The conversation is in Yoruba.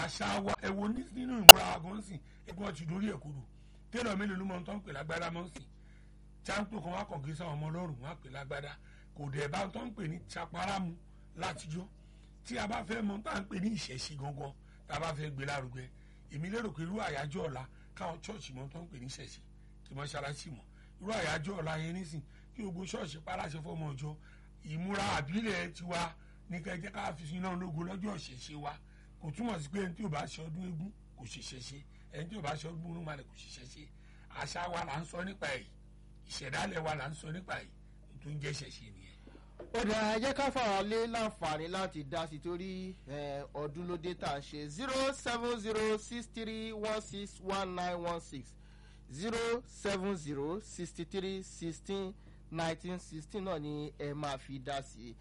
àṣà wa ẹ wo nínú ìmúra wa gan sìn ẹgbọn ti dórí ẹ kodò tẹ́lọ̀ mélòó ló mọ ohun tó ń pè lágbádá mọ́ sìn cháńpò kan wá kàn kí sáwọn ọmọ ọlọ́run wọn á pè lágbádá kò dẹ̀ bá tó ń pè ní chaparamu látijọ́ tí a bá fẹ́ mọ tá à ń pè ní ìṣẹ̀ṣe gangan tá a bá fẹ́ gbé lárugẹ èmi lérò pé irú àyájọ́ ọ̀la káwọn chọ́ọ̀chì mọ tó ń pè ní ìṣẹ̀ṣe kí mọ́ṣáláṣí mọ̀ irú àyájọ́ ọ̀la yẹn nísìn kí gbogbo ṣọ́ọ̀ṣì paláṣẹ fọmọ ọjọ́ ìmúra àbílẹ̀ tiwa ní kẹjẹ ká fi iná ológun lọ́jọ́ ìṣẹ̀ṣe wa kò túmọ̀ sí pé ẹni tí ò bá ṣe ọdún eégún kò ṣe ṣẹṣe ẹni tí ò bá ṣe ọdún múnúmalẹ̀ kò ṣe ṣẹṣe àṣà wa là ń sọ nípa ẹ̀ ìṣẹ̀dálẹ̀ wa là ń sọ nípa ẹ̀ tó ń jẹ́ ṣẹṣe nìyẹn. ó dà jẹ́ ká fara lé láǹfààní láti dá sí torí eh, ọdún ló dé tá à ń ṣe zero seven zero six three one six one nine one six zero seven zero sixty three sixteen nineteen sixteen náà ni ẹ máa fi dá sí i